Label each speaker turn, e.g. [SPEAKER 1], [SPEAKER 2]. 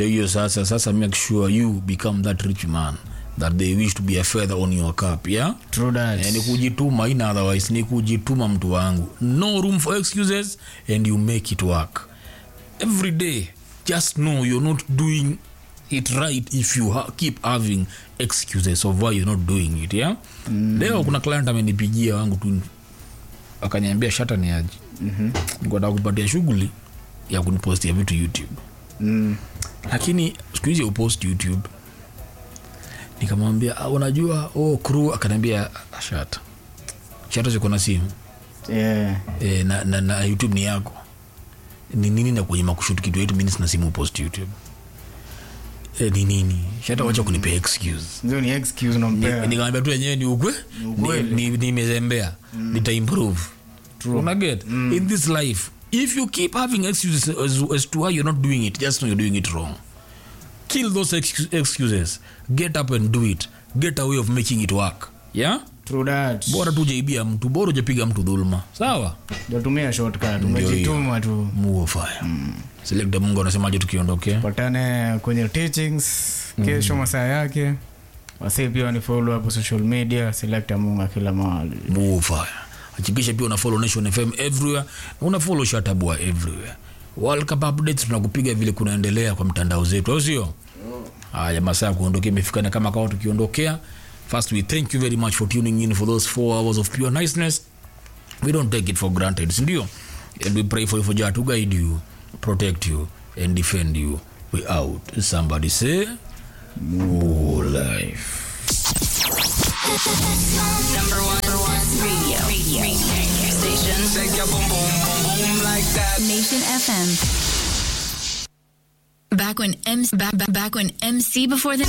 [SPEAKER 1] ndio hiyo sasa sasa make sure you become that rich man that they wish to be a feather on your cap yeah
[SPEAKER 2] True that.
[SPEAKER 1] Eh, ni kujituma ina otherwise ni kujituma mtu wangu no room for excuses and you make it work every day just know you're not doing it right if you ha keep having excuses of why you're not doing it yeah mm. leo kuna client amenipigia wangu tu akaniambia shata ni aje mm-hmm. nikataka kupatia shughuli ya kunipostia vitu youtube
[SPEAKER 2] Mm.
[SPEAKER 1] lakini siku hizi upost youtube nikamwambia "Ah, unajua oh, crew akaniambia "Ah, shata shata ziko na simu
[SPEAKER 2] Yeah.
[SPEAKER 1] e, na, na, na youtube ni yako ni nini na kwenye makushuti kitu yetu mimi sina simu post youtube e, ni nini shata wacha kunipea excuse
[SPEAKER 2] Ndio ni excuse
[SPEAKER 1] Ni-
[SPEAKER 2] unampea.
[SPEAKER 1] nikamwambia tu yenyewe ni ukwe
[SPEAKER 2] ukweli.
[SPEAKER 1] Ni- ni- nimezembea nitaimprove unaget in this life if you keep having excuses as, as to why you're not doing it just know you're doing it wrong kill those excu- excuses get up and do it get a way of making it work yeah
[SPEAKER 2] True that.
[SPEAKER 1] bora tu ujaibia mtu bora ujapiga mtu dhuluma sawa
[SPEAKER 2] Ndio tumia shortcut.
[SPEAKER 1] Ndio
[SPEAKER 2] Umejituma tu.
[SPEAKER 1] muo fire selekta mungu anasemaje tukiondokea
[SPEAKER 2] patane kwenye teachings kesho masaa yake wasee pia wanifollow hapo social media selekta munga kila mahali
[SPEAKER 1] muo fire hakikisha pia una follow nation fm everywhere na una follow shatabua everywhere world cup updates tunakupiga vile kunaendelea kwa mtandao zetu au sio haya masaa ya kuondokea imefikana kama kawa tukiondokea first we thank you very much for tuning in for those four hours of pure niceness we don't take it for granted sindio and we pray for you for jah to guide you protect you and defend you we out somebody say more life
[SPEAKER 3] Number one, number one radio. Radio. radio. Station.
[SPEAKER 4] Shake your boom boom boom boom like that.
[SPEAKER 3] Nation FM. Back when MC back, back, back when MC before the